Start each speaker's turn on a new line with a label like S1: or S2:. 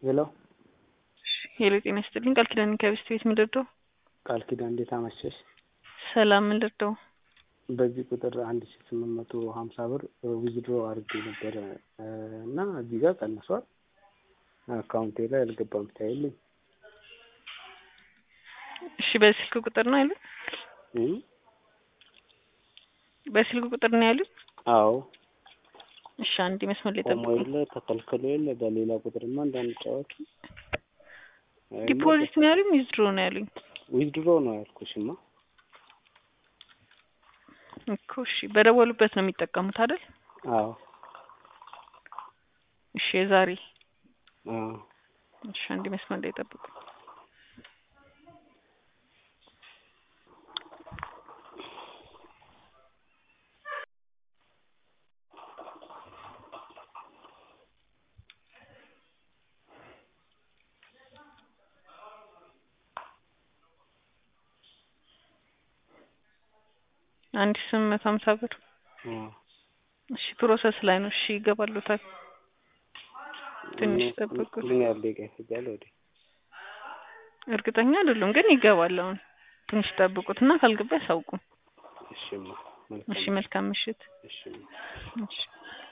S1: ሄሎ
S2: ሄሎ ጤና ይስጥልኝ ቃል ኪዳን ከቤስት ቤት ምንድርደው
S1: ቃል ኪዳን እንዴት አመሸሽ?
S2: ሰላም ምንድርደው
S1: በዚህ ቁጥር አንድ ሺ ስምንት መቶ ሀምሳ ብር ዊዝድሮ አድርጌ ነበረ እና እዚህ ጋር ቀንሷል። አካውንቴ ላይ አልገባም ታይልኝ።
S2: እሺ በስልክ ቁጥር ነው ያሉት?
S1: እም?
S2: በስልክ ቁጥር ነው ያሉት?
S1: አዎ
S2: እሺ አንድ መስመር ላይ
S1: ቆሞ
S2: ጠብቁ።
S1: የለ ተከልክሎ የለ በሌላ ቁጥርማ እንዳንጫወት
S2: ዲፖዚት ነው ያሉኝ ዊዝድሮ ነው ያሉኝ
S1: ዊዝድሮ ነው ያልኩሽማ።
S2: እኮ እሺ በደወሉበት ነው የሚጠቀሙት አይደል?
S1: አዎ
S2: እሺ የዛሬ
S1: አዎ
S2: እሺ አንድ መስመር ላይ ጠብቁ። አንድ ሺህ ስምንት መቶ ሀምሳ ብር
S1: አዎ
S2: እሺ ፕሮሰስ ላይ ነው። እሺ ይገባሉታል። ትንሽ ጠብቁ።
S1: ምን ያህል ደቂቃ ይፈጃል? ወዲህ
S2: እርግጠኛ አይደሉም ግን ይገባል። አሁን ትንሽ ጠብቁትና ካልገባ ያሳውቁ።
S1: እሺማ
S2: እሺ
S1: መልካም
S2: መልካም ምሽት።
S1: እሺማ
S2: እሺ